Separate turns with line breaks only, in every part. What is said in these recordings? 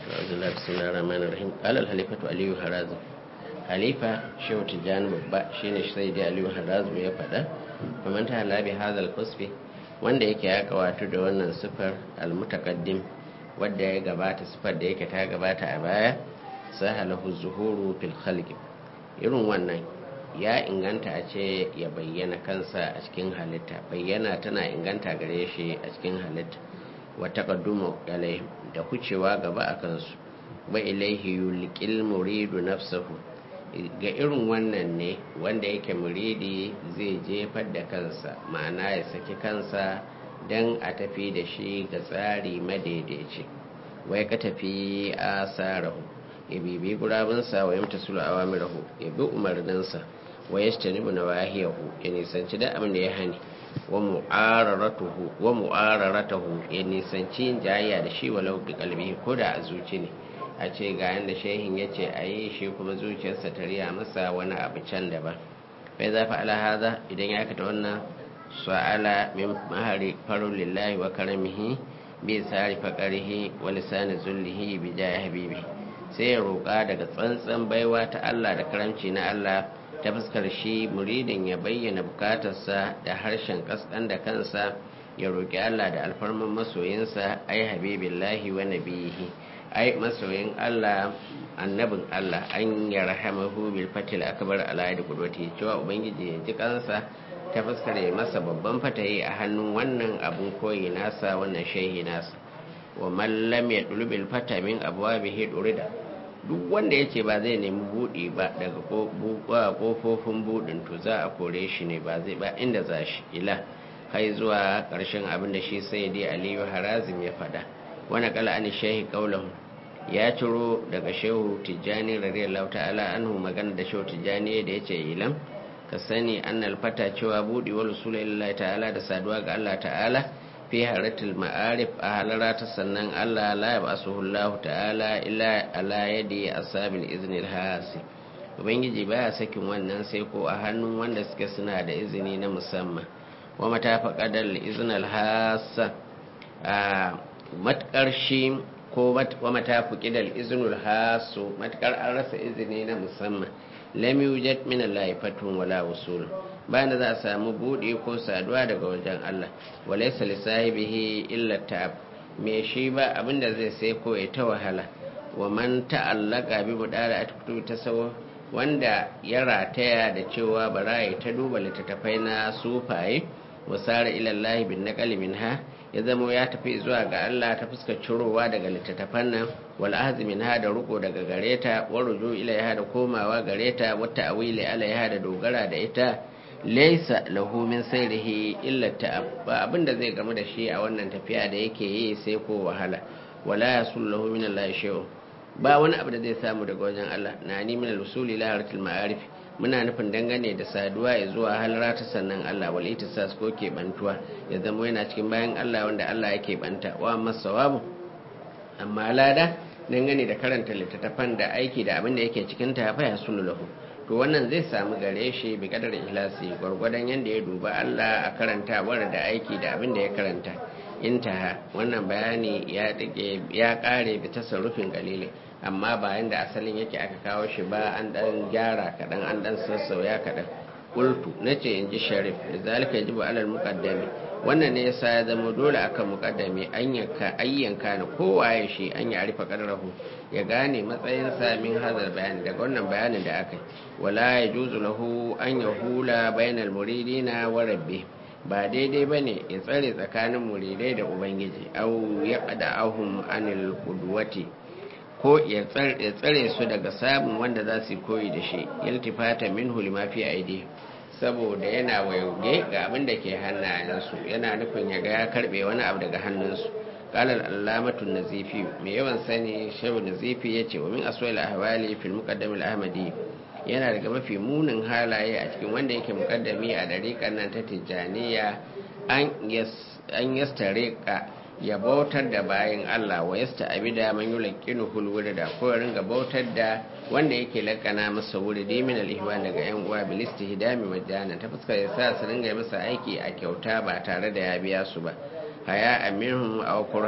أعوذ بالله بسم الله الرحمن الرحيم قال الخليفة علي هرازم خليفة شو تجان بابا شين سيدي علي هرازم ya faɗa ومن تهلا بهذا القصف wanda yake ya kawatu da wannan sifar almutakaddim wadda ya gabata sifar da yake ta gabata a baya sahalahu zuhuru fil khalqi irin wannan ya inganta a ce ya bayyana kansa a cikin halitta bayyana tana inganta gare shi a cikin halitta wa taqaddumu alaihim da kucewa gaba a kansu wa ilaihi yulqil muridu nafsahu ga irin wannan ne wanda yake muridi zai jefar da kansa ma'ana ya saki kansa don a tafi da shi ga tsari madaidaici wai ka tafi a sarahu ya bibi gurabinsa wa yamta sulu awamirahu ya bi umarninsa wa ya shi na wahiyahu ya nisanci da abin da ya hani wa mu'araratahu ya nisanci yin jayayya da shi walau bi kalbi ko da a zuci ne a ce ga yadda shehin ya ce a yi shi kuma zuciyarsa ta riya masa wani abu can daban bai za fa ala haza idan ya aikata wannan su'ala min mahari farun lillahi wa karamihi bi sari faqarihi wa lisani zullihi bi jahi habibi sai ya roƙa daga tsantsan baiwa ta Allah da karamci na Allah ta fuskar shi muridin ya bayyana bukatarsa da harshen kaskan da kansa ya roƙi Allah da alfarman masoyinsa ai habibillahi wa nabiyihi ai masoyin Allah annabin Allah an ya rahamahu bil fatil akbar ala da kudwati cewa ubangiji ya ji kansa ta fuskar ya masa babban fatayi a hannun wannan abun koyi nasa wannan shehi nasa wa man lam yadlub bil fata min abwabihi durida duk wanda yace ba zai nemi budi ba daga kofofin budin to za a kore shi ne ba zai ba inda za shi ila kai zuwa karshen abin da shi sayyidi aliyu harazim ya fada wani kala an shehi kaulahu ya ciro daga shehu tijjani radiyallahu ta'ala anhu magana da shehu tijjani da yace ilam ka sani annal fata cewa budi wal rasulullahi ta'ala da saduwa ga Allah ta'ala fi haratul ma'arif a halara ta sannan Allah la yab'asuhu Allah ta'ala illa ala yadi asabil iznil hasi ubangiji baya sakin wannan sai ko a hannun wanda suke suna da izini na musamman wa matafaqadal iznal hasa a matkar shi ko wa matafuki da izinul hasu matakar an rasa izini na musamman lam yujad min Allah fatun wala usul bayan da za a samu bude ko saduwa daga wajen Allah walaysa li sahibihi illa ta'ab me shi ba abinda zai sai ko ya ta wahala wa man ta'allaka bi mudara atkutu tasawu wanda ya rataya da cewa bara ya ta duba littattafai na sufaye wasara ila Allah bin naqali minha ya zamo ya tafi zuwa ga Allah ta fuskar cirowa daga littattafan nan wal azmin ha da ruko daga gareta wa ruju ilaiha da komawa gareta wa ta'wili alaiha da dogara da ita laysa lahu min sayrihi illa ta'ab ba abinda zai gamu da shi a wannan tafiya da yake yi sai ko wahala wala yasul lahu min Allah shay'un ba wani abu da zai samu daga wajen Allah na ni min al-usuli la haratil ma'arif muna nufin dangane da saduwa ya zuwa halara ta sannan Allah wal itisas ko keɓantuwa ya zama yana cikin bayan Allah wanda Allah ya keɓanta wa masawabu amma lada dangane da karanta littattafan da aiki da abin da yake cikin ta fa ya lahu to wannan zai samu gare shi bi kadar ihlasi gwargwadon yanda ya duba Allah a karantawar da aiki da abin da ya karanta intaha wannan bayani ya dake ya kare bi tasarrufin galilin amma bayan da asalin yake aka kawo shi ba an dan gyara kaɗan an dan sassauya kaɗan ƙultu na ce in ji sharif da zalika yajibu alal muqaddami wannan ne yasa ya zama dole akan muqaddami an yanka ayyanka na kowaye shi an ya arifa qadrahu ya gane matsayin sa min hadal bayani daga wannan bayanin da aka yi wala yajuzu lahu an yahula bainal muridina wa rabbi ba daidai bane ya tsare tsakanin muridai da ubangiji au ya ahum anil qudwati ko ya tsare su daga samun wanda za su koyi da shi iltifata min hulima fi aidi saboda yana wayauge ga abin da ke hannayensu yana nufin ya ga ya karbe wani abu daga hannunsu kalal allamatun nazifi mai yawan sani shehu nazifi ya ce wa min aswal ahwali fil muqaddam al ahmadi yana daga mafi munin halaye a cikin wanda yake muqaddami a dariƙan nan ta tijjaniya an yastareka ya bautar da bayan Allah wa yasta abida man yulqinu hul da ko ya ringa bautar da wanda yake lakana masa wuridi min al-ihwan daga yan uwa bil istihdami majana ta fuskar ya sa su ringa masa aiki a kyauta ba tare da ya biya su ba haya aminhum aw qura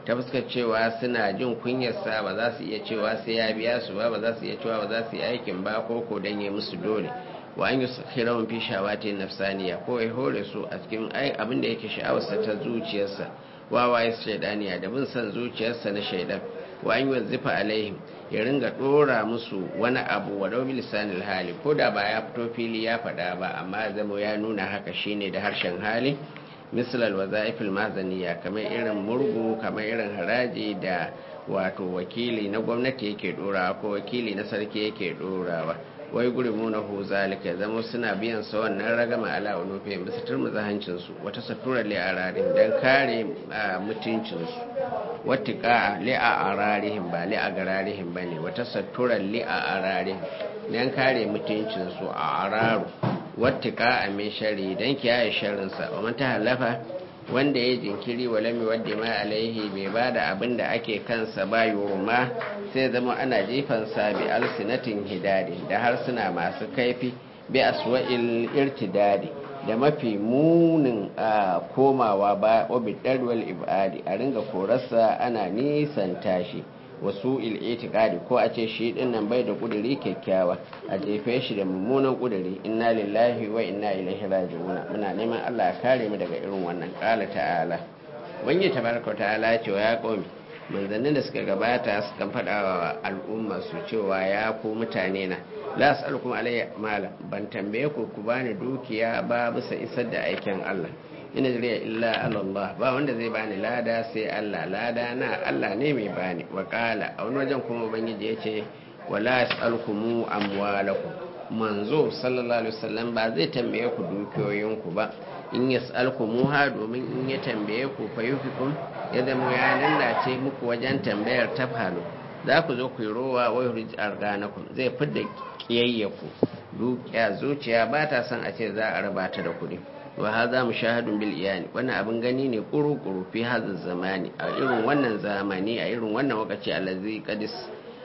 ta fuskar cewa suna jin kunyarsa ba za su iya cewa sai ya biya su ba ba za su iya cewa ba za su yi aikin ba ko ko dan ya musu dole wa an yi sakhirawun fi shawati nafsaniya ko ya hore su a cikin abin da yake sha'awarsa ta zuciyarsa wawaye shaidaniya da bin son zuciyarsa na shaidan wa an yi wazifa alaihim ya ringa dora musu wani abu wa domin lisanin hali ko da ba ya fito fili ya faɗa ba amma zama ya nuna haka shine da harshen hali misalal wazaifil mazaniya kamar irin murgu kamar irin haraji da wato wakili na gwamnati yake dorawa ko wakili na sarki yake dorawa wai gurimu na hu zalika zama suna biyan sa wannan ragama ala unufi bisa turmuza hancinsu wata satura li ararin dan kare mutuncinsu wata ka li a ararihim ba li a gararihim ba ne wata satura li a ararihim dan kare mutuncinsu a araru wata ka a min shari dan kiyaye sharrinsa wa man ta halafa wanda ya jinkiri wa lami wadda ma alaihi bai ba da abin da ake kansa ba yurma sai zama ana jifansa bi alsinatin hidadi da harsuna masu kaifi bi aswa'il irtidadi da mafi munin a komawa ba obi darwal ibadi a ringa korarsa ana nisan tashi wasu il'itikadi ko a ce shi din nan bai da kuduri kyakkyawa a jefe shi da mummunan kuduri inna lillahi wa inna ilaihi raji'un muna neman Allah ya kare mu daga irin wannan qala ta'ala wani tabaraka ta'ala ce ya komi manzannin da suka gabata suka faɗa wa al'umma su cewa ya ku mutane na la as'alukum alayya mala ban tambaye ku ku bani dukiya ba bisa isar da aikin Allah ina jiriya illa Allah ba wanda zai bani lada sai Allah lada na Allah ne mai bani wa kala a wani wajen kuma ubangiji ya ce wala yas'alukumu amwalakum manzo sallallahu alaihi wasallam ba zai tambaye ku dukiyoyinku ba in yas'alkumuha domin in ya tambaye ku fayufikum ya zama ya lallace muku wajen tambayar tafhalu za ku zo ku yi rowa wai hurji arganakum zai fidda kiyayyaku dukiya zuciya ba ta son a ce za a raba ta da kuɗi wa haza mushahadun bil iyani wannan abin gani ne kuru-kuru fi hadha zamani a irin wannan zamani a irin wannan wakaci allazi qadis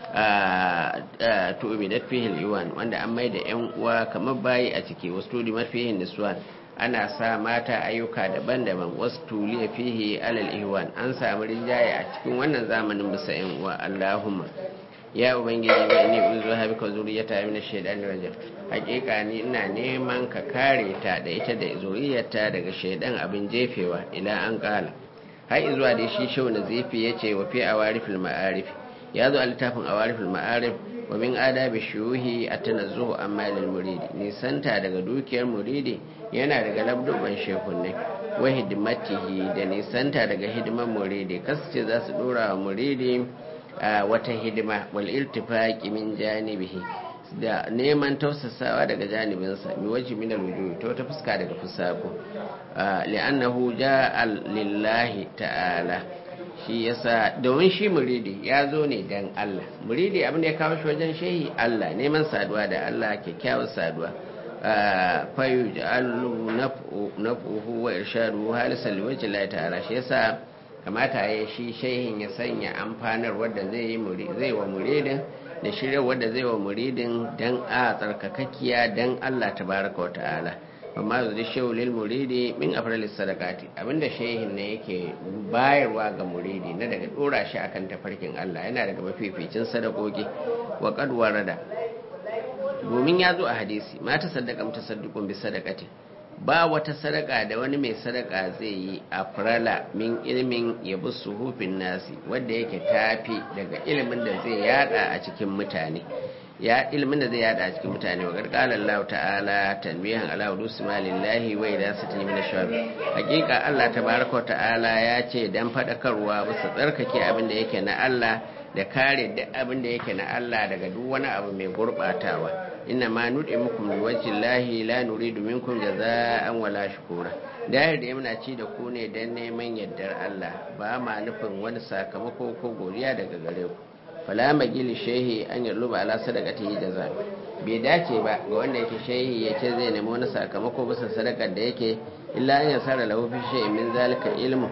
tu'midat fihi al-iwan wanda an maida yan uwa kamar bayi a ciki wasu tudi mafihi niswan ana sa mata ayyuka daban-daban wasu tuliya fihi alal ihwan an samu rinjaye a cikin wannan zamanin bisa yan uwa Allahumma ya ubangiji wa inni uzu habika zuriyata min ash-shaytan rajim hakika ni ina neman ka kare ta da ita da zuriyarta daga shaydan abin jefewa ila an kala har zuwa da shi shau na zifi yace wa fi awarifil ma'arif ya zo a littafin awarifil ma'arif wa min adabi shuhi at-tanazzuhu amma lil muridi nisanta daga dukiyar muridi yana daga labduban shehunne wa hidimatihi da nisanta daga hidiman muridi kasance za su dora wa muridi wata hidima wal iltifaqi min janibihi da neman tausasawa daga janibinsa bi waji min alwujuh to ta fuska daga fusako li'annahu ja'a lillahi ta'ala shi yasa domin shi muridi ya zo ne dan Allah muridi abin da ya kawo shi wajen shehi Allah neman saduwa da Allah kyakkyawar saduwa fayu ja'alu naf'uhu wa irshaduhu halisan liwajhi Allah ta'ala shi yasa kamata ya shi shehin ya sanya amfanar wadda zai yi zai wa muridin da shirya wadda zai wa muridin dan a tsarkakakkiya dan Allah tabaraka wa ta'ala amma zai shehu lil muridi min afralis sadaqati abinda shehin ne yake bayarwa ga muridi na daga dora shi akan tafarkin Allah yana daga mafificin sadakoki wa qad warada domin ya zo a hadisi mata sadaka mutasaddiqun bi sadaqati ba wata sadaka da wani mai sadaka zai yi a farala min ilimin yabi suhufin nasi wanda yake tafi daga ilimin da zai yada a cikin mutane ya ilimin da zai yada a cikin mutane wa gargala Allah ta'ala tanbihan ala wudusi malillahi wa idza satani min ash hakika Allah tabaraka ta'ala ya ce dan fadakarwa bisa tsarkake abin da yake na Allah da kare duk abin da yake na Allah daga duk wani abu mai gurbatawa inna ma nuɗe muku min wajhi lahi la nuridu minkum jaza'an wala shukura dahir da muna ci da ku ne dan neman yardar Allah ba ma nufin wani sakamako ko godiya daga gare ku fala magili shehi an yarluba ala sadaqatihi jaza bai dace ba ga wanda yake shehi ya ce zai nemi wani sakamako bisa sadakar da yake illa an yasara lahu fi shay'in min zalika ilmu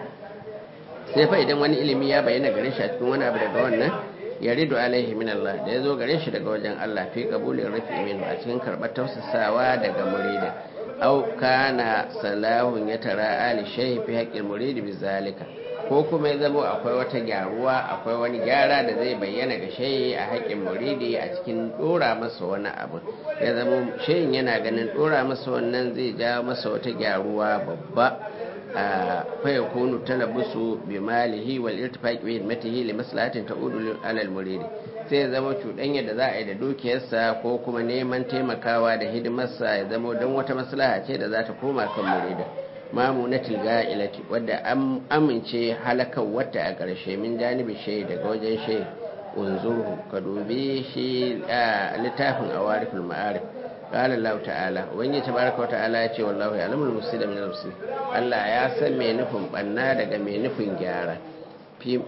sai fa idan wani ilimi ya bayyana gare shi a cikin wani abu daga wannan ya rido alaihi min Allah da ya zo gare shi daga wajen Allah fi kabulin rafi min a cikin karɓar tausasawa daga muridin au kana salahun ya tara ali shehi fi haƙƙin muridi bi zalika ko kuma ya zama akwai wata gyaruwa akwai wani gyara da zai bayyana ga shayi a haƙƙin muridi a cikin ɗora masa wani abu ya zama shayin yana ganin ɗora masa wannan zai jawo masa wata gyaruwa babba a faya kunu talabusu bi malihi wal irtifaqi bi himatihi li maslahatin ta'udu alal muridi sai ya zama cuɗanya da za a yi da dukiyarsa ko kuma neman taimakawa da hidimarsa ya zama don wata maslaha ce da za ta koma kan muridin mamunatul ga'ilati wadda an amince halakar wata a ƙarshe min janibi shayi daga wajen shayi unzurhu ka dubi shi a littafin awariful ma'arif qala Allah ta'ala wani tabaraka wa ta'ala ya ce wallahu ya'lamul mufsida min al-mufsid Allah ya san me nufin banna daga me nufin gyara fi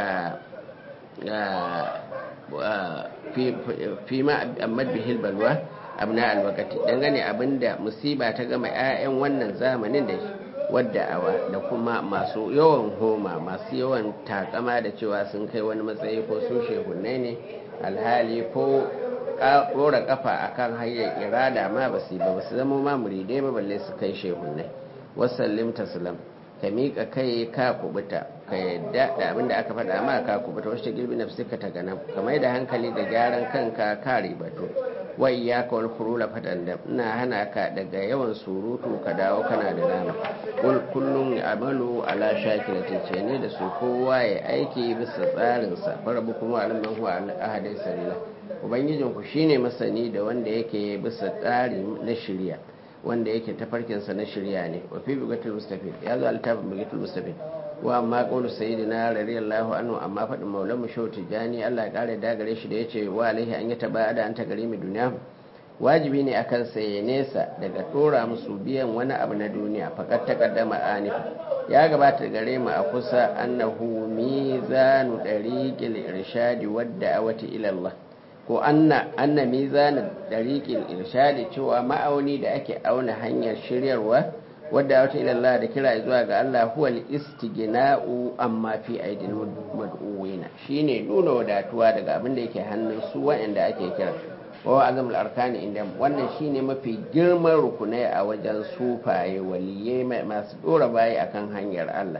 fi ma amma bihil balwa abna alwakati dangane abinda musiba ta gama 'ya'yan wannan zamanin da wadda awa da kuma masu yawan homa masu yawan takama da cewa sun kai wani matsayi ko sun shehunai ne alhali ko ɗora kafa akan hanyar irada ma ba su ba su zama ma muridai ba balle su kai shehunai wasallim taslam ka miƙa kai ka kubuta ka yadda da abin da aka faɗa ma ka kubuta wasu girbi na fuska ta gana ka mai da hankali da gyaran kanka ka ribatu wai ya ka wani kurula faɗan da ina hana ka daga yawan surutu ka dawo kana da nama kullum ya amalu ala shakira ce ne da su kowa ya aiki bisa tsarinsa farabu kuma alimman huwa ahadai sarila ubangijinku shine masani da wanda yake bisa tsari na shirya wanda yake tafarkinsa na shirya ne wa fi bugatul mustafid ya zo altafin bugatul mustafid wa amma qawlu sayyidina radiyallahu anhu amma fadin maulan mu shau tijani Allah ya kare da gare shi da yace wa alaihi an yataba da an ta gare mu duniya wajibi ne akan sa ya nesa daga dora musu biyan wani abu na duniya fakat taqaddama anif ya gabata gare mu a kusa annahu mizanu dariqil irshadi wadda awati ila Allah ko anna anna mizanin dariqil irshadi cewa ma'auni da ake auna hanyar shiryarwa wadda wata ilallah da kira zuwa ga Allah huwa al-istighna'u amma fi aidil mad'uwina shine nuna wadatuwa daga abin da yake hannun su wa'anda ake kira wa azamul arkani inda wannan shine mafi girman rukunai a wajen sufaye waliyai masu dora bayi akan hanyar Allah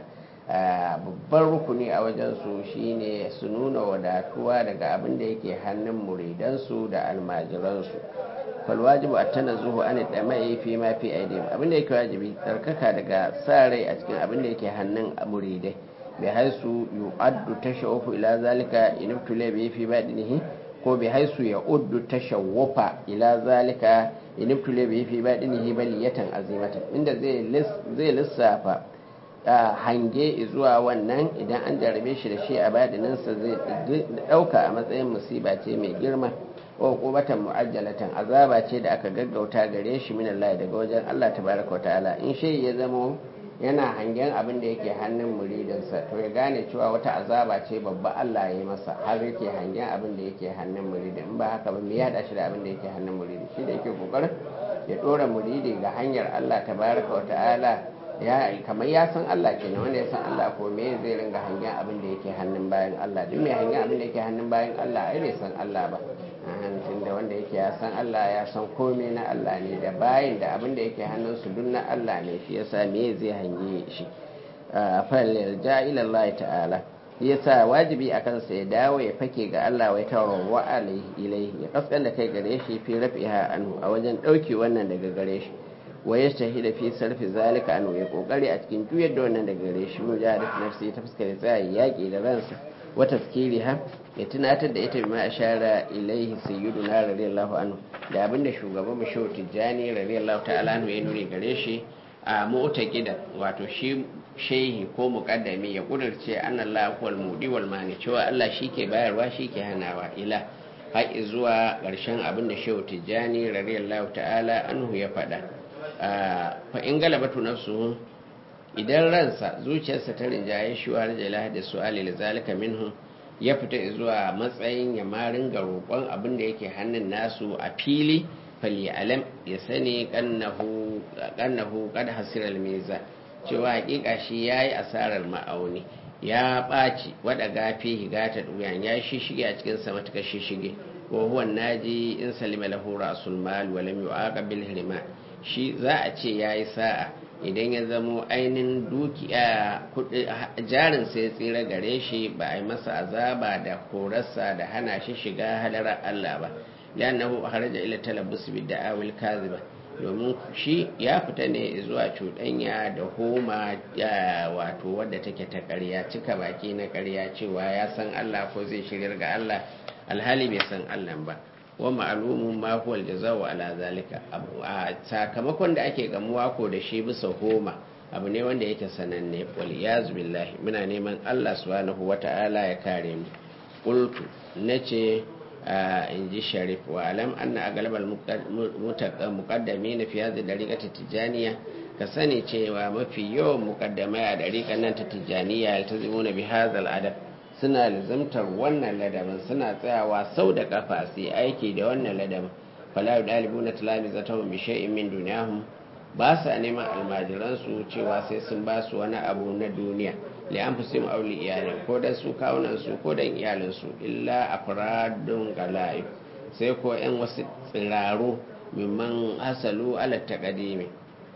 babban rukuni a wajen su shine su nuna wadatuwa daga abin da yake hannun muridansu da almajiransu falwajibu a tana zuhu an da mai fi ma fi aidihim abin da yake wajibi tsarkaka daga sa rai a cikin abin da yake hannun muridai bai haisu yu'addu tashawufu ila zalika in ibtula bi fi badinihi ko bai haisu ya uddu tashawufa ila zalika in ibtula bi fi badinihi baliyatan azimatan inda zai lissafa hange zuwa wannan idan an jarabe shi da shi a badininsa zai dauka a matsayin musiba ce mai girma wa kubatan mu'ajjalatan azaba ce da aka gaggauta gare shi min Allah daga wajen Allah tabaraka wa ta'ala in shi ya zamo yana hangen abin da yake hannun muridinsa to ya gane cewa wata azaba ce babba Allah ya yi masa har yake hangen abin da yake hannun muridin in ba haka ba me ya shi da abin da yake hannun muridi shi da yake kokarin ya dora muridi ga hanyar Allah tabaraka wa ta'ala ya kamar ya san Allah kenan wanda ya san Allah ko me zai ringa hangen abin da yake hannun bayan Allah duk mai hangen abin da yake hannun bayan Allah ai bai san Allah ba tunda wanda yake ya san Allah ya san komai na Allah ne da bayan da abin da yake hannun su duk na Allah ne shi yasa me zai hange shi fal ja ila Allah ta'ala yasa wajibi akan sa ya dawo ya fake ga Allah wai tawarwa alaihi ilaihi ya kaskan da kai gare shi fi rafiha anhu a wajen dauke wannan daga gare shi wa ya shahida fi sarfi zalika an ya kokari a cikin juyar da wannan daga gare shi mu jihar nafsi ta fuskar tsaya yaƙi da ransa wa tazkiriha ya tunatar da ita bima ashara ilaihi sayyiduna radiyallahu anhu da abinda shugaban mu shehu tijjani radiyallahu ta'ala anhu ya nuni gare shi a mu'taqida wato shi shehi ko muqaddami ya kudurce annallahu wal mudi wal mani cewa Allah shike bayarwa shike hanawa ila har zuwa ƙarshen abin da shehu tijjani radiyallahu ta'ala anhu ya faɗa fa in galabatu nafsuhu idan ransa zuciyarsa ta rinjaye shi wa rajala da su'ali li zalika minhu ya fita zuwa matsayin ya ma ringa roƙon abin da yake hannun nasu a fili fali alam ya sani kannahu kannahu qad hasira al cewa hakika shi yayi asarar ma'auni ya ɓaci wada gafi higata duyan ya shishige a cikin sa matuƙar shishige wa huwa naji in salima lahu rasul mal wa lam yu'aqab bil hirman shi za a ce ya yi sa'a idan ya zamo ainihin dukiya jarin sai tsira gare shi ba a yi masa azaba da korarsa da hana shi shiga hadarar Allah ba liannahu haraja ila talabbus bid da'awil kaziba domin shi ya fita ne zuwa cuɗanya da homa wato wadda take ta ƙarya cika baki na ƙarya cewa ya san Allah ko zai shiryar ga Allah alhali bai san Allah ba wa ma'lumun ma huwa aljaza'u ala zalika a sakamakon da ake gamuwa ko da shi bisa homa abu ne wanda yake sananne wal yaz billahi muna neman Allah subhanahu wata'ala ya kare mu qultu nace in ji sharif wa alam anna agalbal muqaddami na fi hadhihi dariqati tijaniya ka sani cewa mafi yawan muqaddamai a dariqan nan ta tijaniya yaltazimuna bi hadha adab suna lizamtar wannan ladabin suna tsayawa sau da kafa su aiki da wannan ladabin fala yudalibuna talamizatahum bi shay'in min dunyahum ba sa neman almajiransu cewa sai sun ba su wani abu na duniya li an fi sim auli iyalin ko dan su kawunan su ko dan iyalinsu illa afradun gala'ib sai ko yan wasu tsiraru mimman hasalu ala taqdimi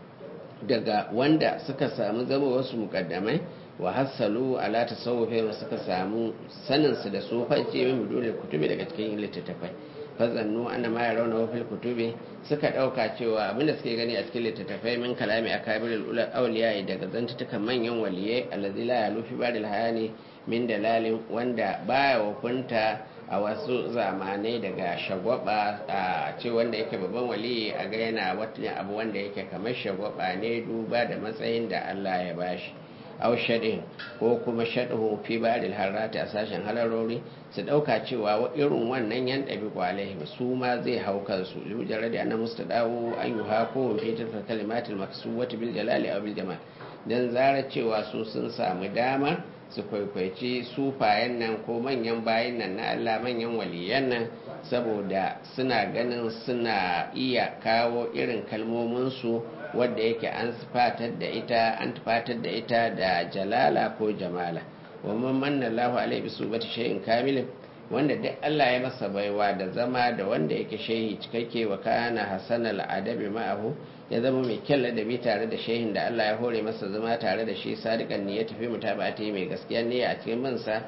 daga wanda suka samu zama wasu mukaddamai wa hasalu ala tasawufi suka samu sanin su da sufanci min bidulil kutubi daga cikin littattafai fazannu anna ma yarawna fil kutubi suka dauka cewa abinda suke gani a cikin littattafai min kalami akabirul ula awliya daga zantutukan manyan waliyai allazi la yalu fi baril hayani min dalalin wanda baya wakunta a wasu zamanai daga shagwaba a ce wanda yake babban waliyi a ga yana wata abu wanda yake kamar shagwaba ne duba da matsayin da Allah ya bashi aw shaɗin ko kuma shaɗin fi baril harrati a sashen halarori su ɗauka cewa irin wannan yan ɗabi kwalaihim su ma zai hau kansu lujar da ana musta dawo an yi hako fi tilka kalimatul maksuwati bil jalali aw bil jamal dan zara cewa su sun samu dama su kwaikwaici sufayen nan ko manyan bayan nan na Allah manyan waliyan nan saboda suna ganin suna iya kawo irin kalmominsu wadda yake an fatar da ita an fatar da ita da jalala ko jamala wa man manna Allahu alaihi bi subati shay'in kamilin wanda duk Allah ya masa baiwa da zama da wanda yake shehi cikakke wa kana hasanal adabi ma'ahu ya zama mai kyan ladabi tare da shehin da Allah ya hore masa zama tare da shi sadiqan ne ya tafi mutaba'ati mai gaskiya ne a cikin mansa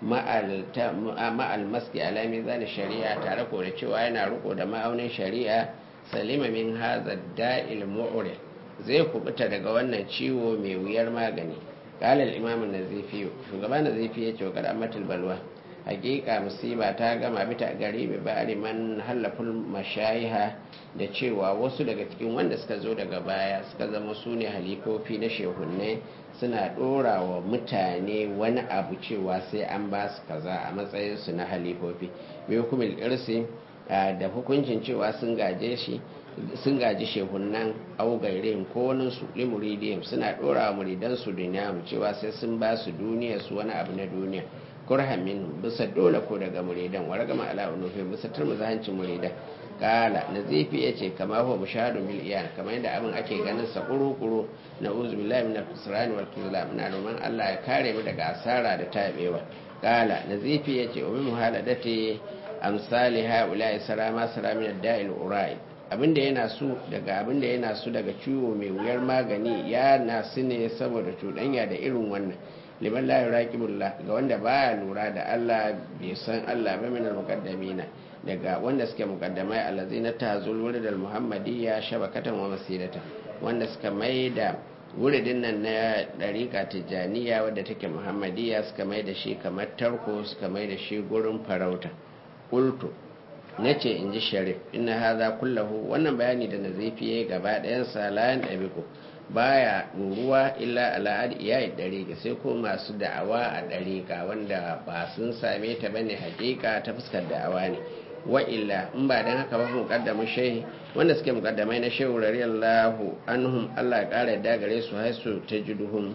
ma'al maski alami zane shari'a tare ko da cewa yana riko da ma'aunin shari'a salima min haza da'il mu'ure zai kubuta daga wannan ciwo mai wuyar magani kalal imam nazifi shugaba nazifi ya ce wa karamatul balwa hakika musiba ta gama bita gari bai bari man hallaful mashayiha da cewa wasu daga cikin wanda suka zo daga baya suka zama su ne halifofi na shehunne suna dora wa mutane wani abu cewa sai an ba su kaza a matsayinsu na halifofi bai hukumin irsi da hukuncin cewa sun gaje shi sun gaji shehunan augairin ko wani su limuridiyam suna dora wa muridansu duniya cewa sai sun ba su duniya su wani abu na duniya kurhan min bisa dole ko daga muridan wa ragama ala unufi bisa turmuza hancin muridan kala nazifi ya ce kama huwa mushahadun bil iyan kamar yadda abin ake ganin sa kuru-kuru na uzu billahi min al-khusran wal khizlan muna roman Allah ya kare mu daga asara da tabewa kala nazifi ya ce wa min muhaladati amsali haula sara ma sara min ad-da'il urai abinda yana su daga abinda yana su daga ciwo mai wuyar magani ya nasu ne saboda cuɗanya da irin wannan liman la yuraqibullah ga wanda baya lura da Allah bai san Allah ba min al-muqaddamina daga wanda suke muqaddamai allazina tazul wuridal muhammadiyya shabakatan wa masidatan wanda suka mai da wuridin nan na dariqa tijaniya wadda take muhammadiyya suka mai da shi kamar tarko suka mai da shi gurin farauta qultu nace in ji sharif inna hadha kullahu wannan bayani da nazifi yayi gaba ɗayan sa layan dabiqu baya ruwa illa al'ad iyayi dariƙa sai ko masu da'awa a dariƙa wanda ba sun same ta bane hakika ta fuskar da'awa ne wa illa in ba dan haka ba muqaddamu shehi wanda suke muqaddamai na shehu radiyallahu anhum Allah ya kara da gare su haisu tajiduhum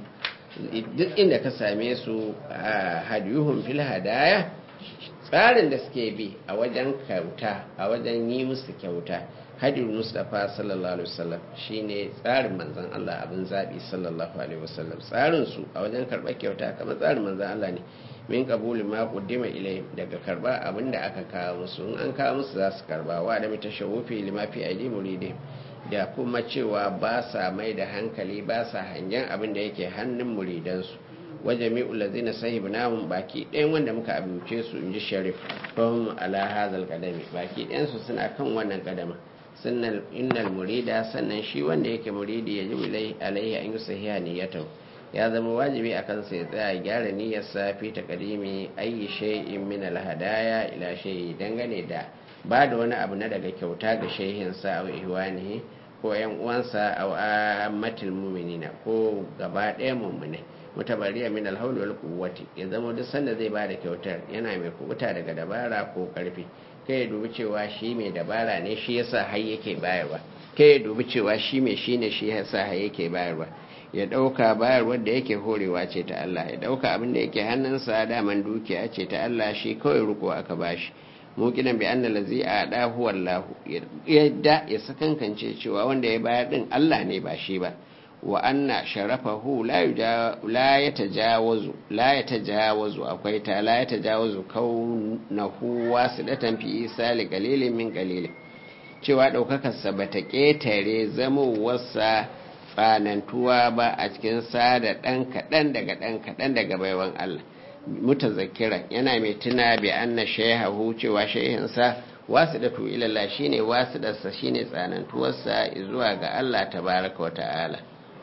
duk inda ka same su hadiyuhum fil hadaya tsarin da suke bi a wajen kyauta a wajen yi musu kyauta hadin mustapha sallallahu alaihi wasallam shine tsarin manzon Allah abin zabi sallallahu alaihi wasallam tsarin su a wajen karɓar kyauta kamar tsarin manzon Allah ne min qabuli ma qaddima ilai daga karba abin da aka kawo musu in an kawo musu za su karba wa da mita shawufi lima fi aidi muridi da kuma cewa ba sa mai da hankali ba sa hangen abin da yake hannun muridansu waje mi'ul lazina sahibnahum baki ɗayan wanda muka abuce su inji sharif fahim ala hazal kadami baki ɗayan su suna kan wannan kadama sannan innal murida sannan shi wanda yake muridi ya ji alaihi an yi sahiha niyyatahu ya zama wajibi a kansa ya tsaya gyara niyyarsa fi taqdimi ayi shay'in min al-hadaya ila shay'i dangane da ba da wani abu na daga kyauta ga shehinsa a ihwanihi ko yan uwansa a ammatil mu'minina ko gaba ɗaya mu'minai mutabariya min alhawl wal quwwati ya zama duk sanda zai ba da kyautar yana mai kubuta daga dabara ko karfi kai ya dubi cewa shi mai dabara ne shi yasa har yake bayarwa kai ya dubi cewa shi mai shine shi yasa har yake bayarwa ya ɗauka bayarwar da yake horewa ce ta Allah ya ɗauka abin da yake hannunsa daman dukiya ce ta Allah shi kawai riko aka bashi mukinan bi anna lazi a da huwa Allah yadda ya sakankance cewa wanda ya bayar din Allah ne ba shi ba wa anna sharafahu la la yatajawazu la yatajawazu akwai ta la yatajawazu kaunahu wasidatan fi isali qalilin min qalilin cewa daukakar sa bata ketare zamowarsa tsanantuwa ba a cikin sada ɗan kaɗan daga ɗan kaɗan daga baiwan Allah mutazakira yana mai tuna bi anna shehahu cewa shehinsa wasu da tu ilallah shine wasu darsa shine tsanantuwarsa zuwa ga Allah tabaraka wa ta'ala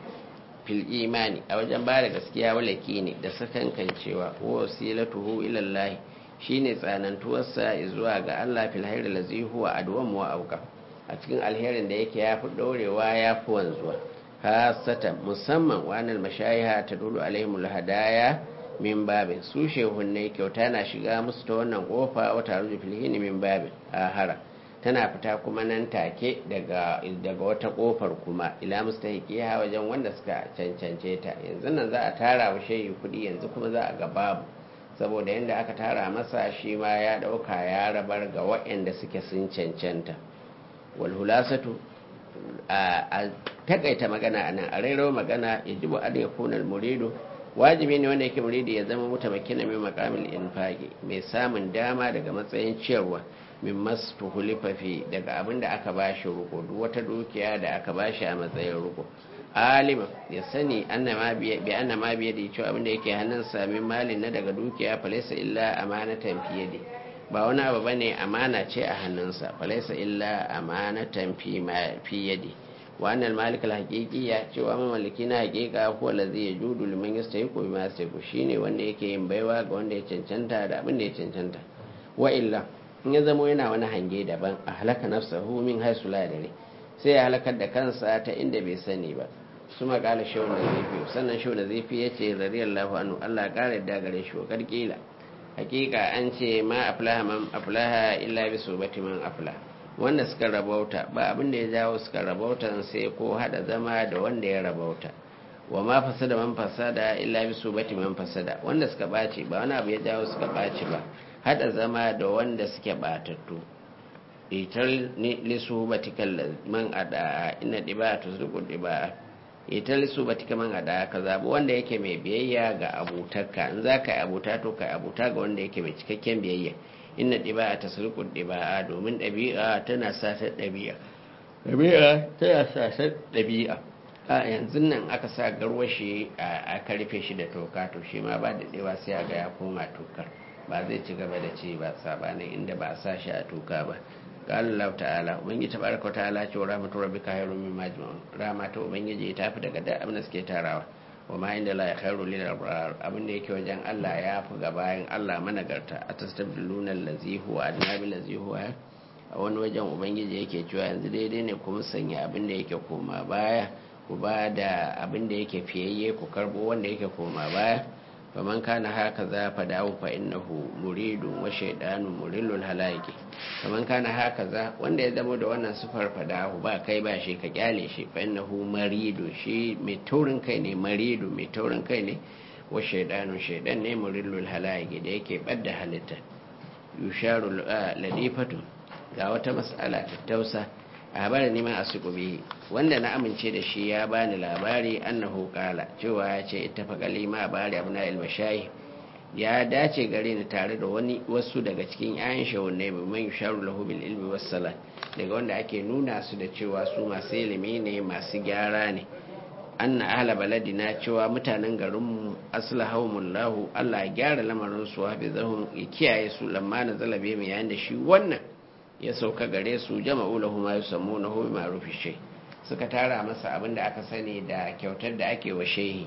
fil imani a wajen ba da gaskiya walaki ne da sakankan cewa wasilatuhu ilallah shine tsanantuwarsa zuwa ga Allah fil hayri lazi huwa adwam wa auka a cikin alherin da yake yafi dorewa yafi wanzuwa hasatan musamman wannan mashayiha ta dulu alaihimul hadaya min babin su shehunne kyauta na shiga musu ta wannan kofa wata ruju filhini min babin ahara tana fita kuma nan take daga daga wata kofar kuma ila mustahiqiha wajen wanda suka cancance ta yanzu nan za a tara wa shehi kudi yanzu kuma za a ga babu saboda yanda aka tara masa shi ma ya dauka ya rabar ga waɗanda suke sun cancanta wal hulasatu a takaita magana a nan a rairo magana ya jibu an ya kunar murido wajibi ne wanda yake muridi ya zama mutamakina mai makamil infaki mai samun dama daga matsayin ciyarwa min masu hulifafi daga abin da aka bashi ruko duk wata dukiya da aka bashi a matsayin ruko alima ya sani bi anna ma biye da cewa abin da yake hannunsa min malin na daga dukiya falaisa illa amanatan fiye da ba wani abu bane amana ce a hannunsa falaisa illa amanatan fi yadi wa annal malik al haqiqiyya cewa mamallaki na haqiqa huwa allazi yajudu liman yastahiqu bima yastahiqu shine wanda yake yin baiwa ga wanda ya cancanta da abin da ya cancanta wa illa in ya zama yana wani hange daban a halaka nafsahu min haisu la dare sai ya halakar da kansa ta inda bai sani ba su makala shawun da zafi sannan shawun da zafi ya ce radiyallahu anhu Allah ya kare da gare shi wa karkila hakika an ce ma aflaha man aflaha illa bi subati man aflaha wanda suka rabauta ba abin da ya jawo suka rabauta sai ko hada zama da wanda ya rabauta wa ma fasada man fasada illa bi subati man fasada wanda suka baci ba wani abu ya jawo suka baci ba hada zama da wanda suke batattu itar li subatikal man ada inna dibatu zuqu diba itar li subatika man ada ka zabi wanda yake mai biyayya ga abutarka in zaka yi abuta to kai abuta ga wanda yake mai cikakken biyayya inna ɗiba'a ta sulkun ɗiba'a domin ɗabi'a tana sasar ɗabi'a ɗabi'a tana sasar ɗabi'a a yanzu nan aka sa garwashi a karfe shi da toka to shi ma ba da ɗewa sai a ga ya koma tokar ba zai ci gaba da ci ba sabanin inda ba a sa shi a toka ba قال الله تعالى ubangiji tabaraka ta'ala ce rahmatu rabbika khairun mimma yajma'un rahmatu ubangiji ta fi daga da abin da suke tarawa wa ma inda la khairu lil abrar abin da yake wajen Allah ya fi ga bayan Allah managarta atastabdiluna allazi huwa adna bil ladzi huwa a wani wajen ubangiji yake cewa yanzu daidai ne kuma sanya abin da yake koma baya ku ba da abin da yake fiyayye ku karbo wanda yake koma baya faman kana haka za fa dawo fa innahu muridun wa shaydanu murilul halaiki faman kana haka za wanda ya zama da wannan sufar fadahu ba kai ba shi ka kyale shi fa innahu maridu shi mai taurin kai ne maridu mai taurin kai ne wa shaydanu shaydan ne murilul halaiki da yake badda halitta yusharu ladifatu ga wata mas'ala tattausa a habarin neman a bihi wanda na amince da shi ya bani labari annahu kala cewa ya ce ita faƙali ma bari abu na ilmashayi ya dace gare ni tare da wani wasu daga cikin 'ya'yan shawunai mai man yusharu lahu bil ilmi was salat daga wanda ake nuna su da cewa su masu ilimi ne masu gyara ne anna ahla baladina cewa mutanen garinmu aslahumullahu Allah ya gyara lamarin su wa bizahum ya kiyaye su lamma na zalabe mu yayin da shi wannan ya sauka gare su jama'u lahu ma yusammunahu bi ma'rufi shay suka tara masa abin da aka sani da kyautar da ake wa shehi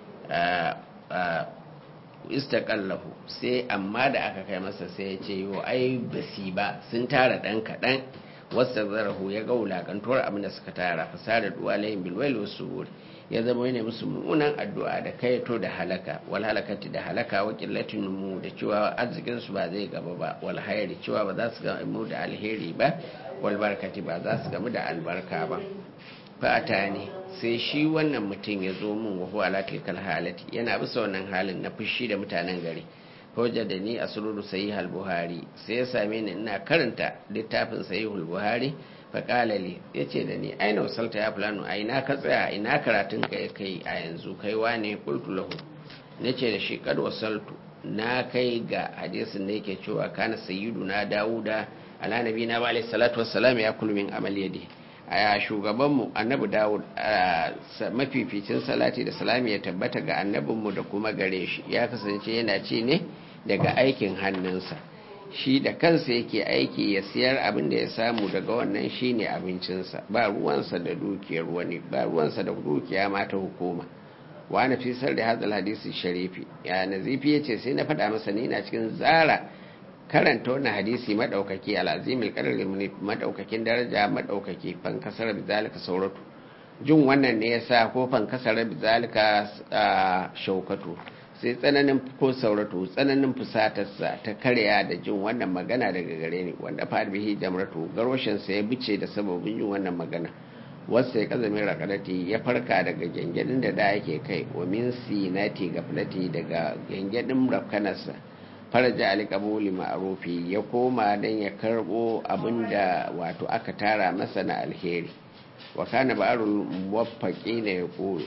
istaqallahu sai amma da aka kai masa sai ya ce yo ai basi ba sun tara dan kadan wasta zarahu ya ga wulakantuwar abin da suka tara fasada duwalayin bilwail wasu ya zama yana musu mummunan addu'a da kayato da halaka wal halakati da halaka wa qillatin mu da cewa arzikin su ba zai gaba ba wal hayri cewa ba za su ga mu da alheri ba wal barakati ba za su gamu da albarka ba fa atani sai shi wannan mutum ya zo min wa huwa ala tilkal halati yana bisa wannan halin na fushi da mutanen gari hujja da ni a sururu sahih al-buhari sai ya same ni ina karanta littafin sahih al-buhari fa qala li yace da ni aina wasalta ya fulano a ina ka tsaya ina karatun ka kai a yanzu kai wane qultu lahu nace da shi kad wasaltu na kai ga hadisin da yake cewa kana sayyiduna dauda ala nabina wa alayhi salatu wassalam ya kullu min amal yadi a shugabanmu annabi dawud mafificin salati da salami ya tabbata ga annabinmu da kuma gare shi ya kasance yana ci ne daga aikin hannunsa shi da kansa yake aiki ya siyar abin da ya samu daga wannan shine abincinsa ba ruwansa da dukiyar wani ba ruwansa da dukiya ma ta hukuma wa na fi da hadal hadisi sharifi ya nazifi yace sai na faɗa masa ni na cikin zara karanta wannan hadisi madaukaki al'azimil qadar madaukakin daraja madaukaki fan kasar bizalika sauratu jin wannan ne yasa ko fan kasar bizalika shaukatu sai tsananin ko sauratu tsananin fusatarsa ta karya da jin wannan magana daga gare ni wanda fa'ad bihi jamratu garwashin sa ya bice da sababin jin wannan magana wasu ya kazamin rakalati ya farka daga gyangyadin da da yake kai wa min sinati gaflati daga gyangyadin rafkanarsa faraja alikabuli ma'arufi ya koma don ya karbo abinda wato aka tara masa na alheri wa kana ba'arul muwaffaqi ne ya koyo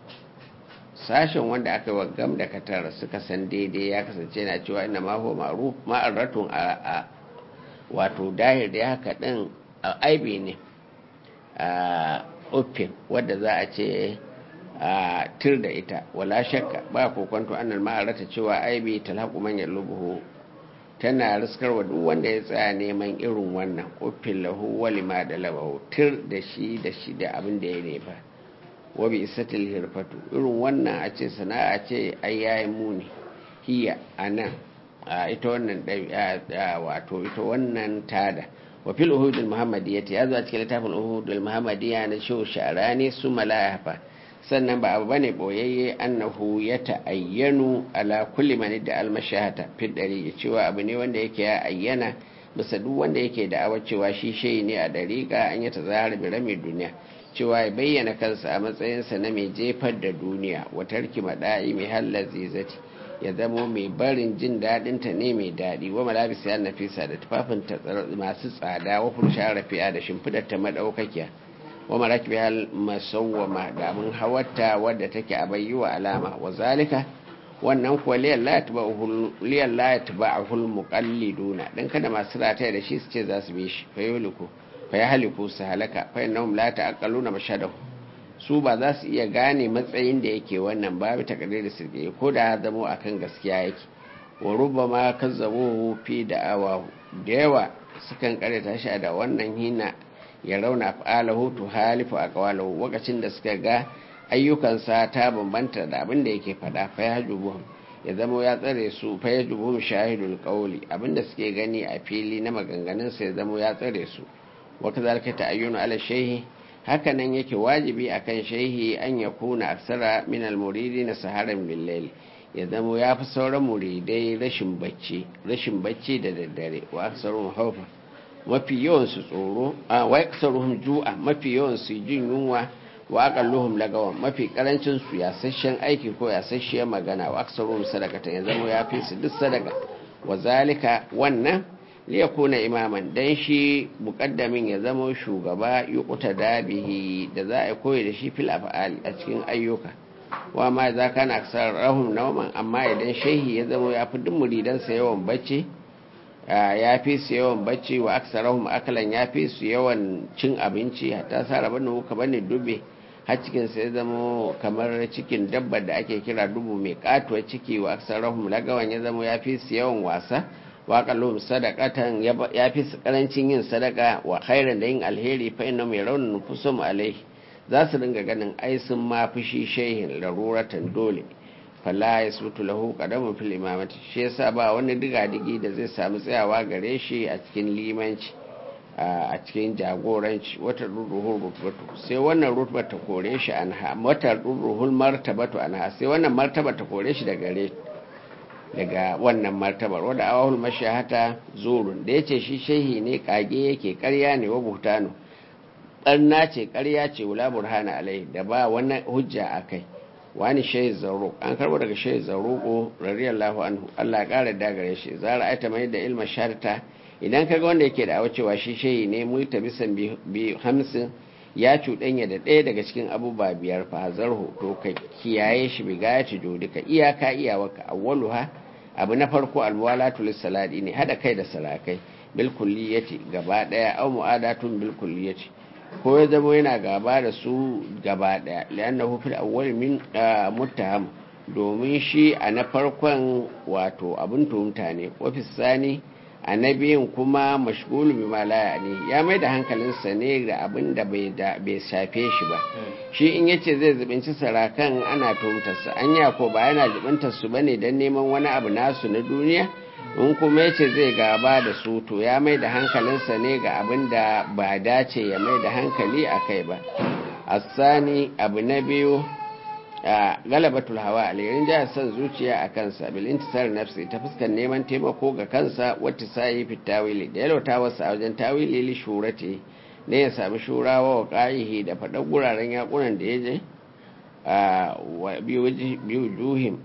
sashen wanda aka wa gam da katar suka san daidai ya kasance na cewa ina ma huwa ma'ruf ma'arratun a wato dahir da haka din aibi ne a uffin wadda za a ce a tir da ita wala shakka ba kokonto annal ma'arata cewa aibi talhaqu man yalubuhu tana riskarwa duk wanda ya tsaya neman irin wannan uffin lahu wa lima da labahu tir da shi da shi da abin da ya nefa wa bi isatil hirfatu irin wannan a ce sana'a ce ai yayi muni hiya anan a ita wannan wato ita wannan tada wa fil uhudul muhammadiyyati ya zo a cikin littafin uhudul muhammadiyya na shehu sharani su malayafa sannan ba abu bane boyayye annahu ya ta'ayyanu ala kulli man da almashahata fi dari cewa abu ne wanda yake ya ayyana bisa duk wanda yake da awa cewa shi shehi ne a dariƙa an yi tazahar bi rami duniya cewa ya bayyana kansa a matsayinsa na mai jefar da duniya wa tarki mada'i mai hallar zizati ya zamo mai barin jin daɗin ta ne mai daɗi wa malabis ya nafisa da tufafin masu tsada wa fursha rafi'a da shimfidar ta madaukakiya wa maraki bihal masawwama da mun hawarta wadda take a bayyuwa alama wa zalika wannan kuwa liyan la yatba'ahu al-muqalliduna dan kada masu rataya da shi su ce za su bi shi fa yuliku fa yahliku su halaka fa innahum la ta'aqaluna mashadahu su ba za su iya gane matsayin da yake wannan babu takardar da sirge ko da zamo akan gaskiya yake wa rubama kazzabu fi da'awa da yawa sukan karanta shi da wannan hina ya rauna fa'alahu tu halifu a kawalahu lokacin da suka ga ayyukansa ta bambanta da abin da yake fada fa ya jubuhum ya zama ya tsare su fa ya jubuhum shahidul qawli abinda suke gani a fili na maganganun sa ya zama ya tsare su wa kazalika ta'ayyunu ala shayhi haka nan yake wajibi akan shayhi an yakuna aksara min al muridina saharan bil layl ya zama ya fi sauran muridai rashin bacci rashin bacci da daddare wa aksaru hawfa mafi yawansu tsoro a wa aksaruhum ju'a mafi yawansu jin yunwa wa aqalluhum lagawan mafi karancin su yasasshen aiki ko yasasshiyar magana wa aksaruhum sadaqatan ya zama ya fi su duk sadaka wa zalika wannan li yakuna imaman dan shi muqaddamin ya zama shugaba yuqta dabihi da za a koyi da shi fil af'ali a cikin ayyuka wa ma za kana aksar rahum nauman amma idan shehi ya zama ya fi duk muridansa yawan bacci ya fi su yawan bacci wa aksarahum akalan ya fi su yawan cin abinci hatta sara bane ka bane dube har cikin sa ya zama kamar cikin dabbar da ake kira dubu mai katuwar ciki wa aksarahum lagawan ya zama ya fi su yawan wasa wa kallum sadaqatan ya fi su karancin yin sadaka wa khairan da yin alheri fa inna mai raunin nufusum alai za su dinga ganin ai sun ma fushi shehin laruratan dole fala ya sutu lahu qadamun fil imamati shi yasa ba wani diga-digi da zai samu tsayawa gare shi a cikin limanci a cikin jagoranci wata ruruhul rutbatu sai wannan rutba ta kore shi anha wata ruruhul martabatu anha sai wannan martaba ta kore shi daga gare daga wannan martabar wadda awahul mashahata zurun da yace shi shehi ne kage yake karya ne wa buhtanu barna ce karya ce wula burhana alai da ba wannan hujja akai wani shayi zarruq an karbo daga shayi zarruqo radiyallahu anhu Allah ya kara da gare shi zara aita mai da ilma sharta idan kaga wanda yake da cewa shi shayi ne multa bisan bi hamsin ya cuɗanya da ɗaya daga cikin abubuwa biyar fa zarhu to ka kiyaye shi bi gayati jodika iyaka iyawaka awwaluha abu na farko alwalatu lissaladi ne hada kai da sarakai bil kulliyati gaba daya aw mu'adatun bil kulliyati ko ya zama yana gaba da su gaba daya li'annahu fil awwal min muttaham domin shi a na farkon wato abin tuhumta ne wafi sani a na biyun kuma mashgulu bi malaya ne ya mai da hankalinsa ne da abin da bai shafe shi ba shi in yace zai zubinci sarakan ana tuhumtarsa an ko ba yana zubintar su bane don neman wani abu nasu na duniya in kuma yace zai gaba da su to ya mai da hankalinsa ne ga abin da ba dace ya mai da hankali a kai ba asani abu na biyu a galabatul hawa alirin jihar son zuciya a kansa bilintisar nafsi ta fuskar neman taimako ga kansa wata sayi fi tawili da yalauta wasu a wajen tawili li shurati ne ya sami shurawa wa ƙa'ihi da faɗar guraren yakunan da ya je a biyu juhim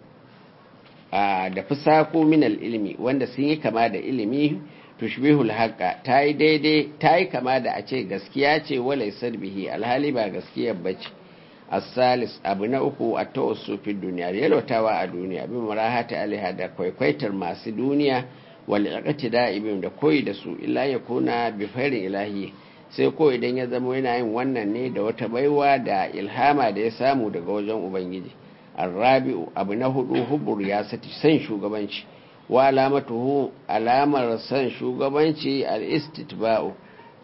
da fusako minal ilimi wanda sun yi kama da ilimi tushbihul haqqa ta yi daidai ta yi kama da a ce gaskiya ce wala bihi alhali ba gaskiyar bace asalis abu na uku a tawassu fi duniya yalwatawa a duniya bin marahata aliha da kwaikwaitar masu duniya wal iqtida ibn da koyi da su illa ya kuna bi fairin ilahi sai ko idan ya zama yana yin wannan ne da wata baiwa da ilhama da ya samu daga wajen ubangiji arrabi'u abu na hudu hubur ya sati san shugabanci wa alamatuhu alamar san shugabanci al-istitba'u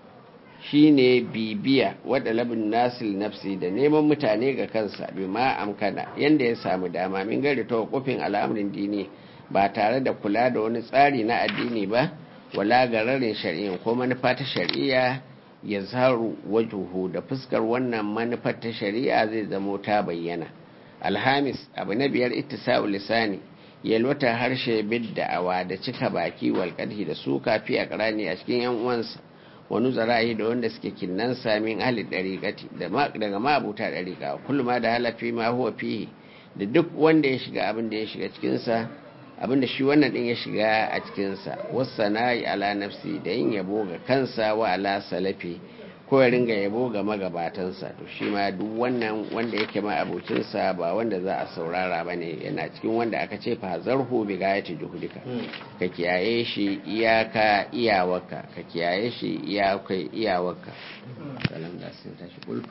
shine bibiya wadda labin nasil nafsi da neman mutane ga kansa bi ma amkana yanda ya samu dama min gari ta kofin al'amarin dini ba tare da kula da wani tsari na addini ba wala gararin shari'in ko manufa ta shari'a ya zaru wajuhu da fuskar wannan manufar ta shari'a zai zamo ta bayyana alhamis abu na biyar ittisa'u lisani yalwata harshe bid da'awa da cika baki walƙadhi da suka fi a a cikin yan uwansa wani zara'i da wanda suke kinnan samin ahli dariƙati daga ma'abuta dariƙa kullum ma da halafi ma huwa fihi da duk wanda ya shiga abin da ya shiga cikinsa abin da shi wannan din ya shiga a cikinsa wasu na'i ala nafsi da yin yabo ga kansa wa ala salafi ko ya ringa yabo ga magabatansa to shi ma duk wannan wanda yake ma abocinsa ba wanda za a saurara ba ne yana cikin wanda aka ce fa zarhu bi gayati juhudika ka kiyaye shi iyaka iyawarka ka kiyaye shi iyakai iyawarka salam da sun tashi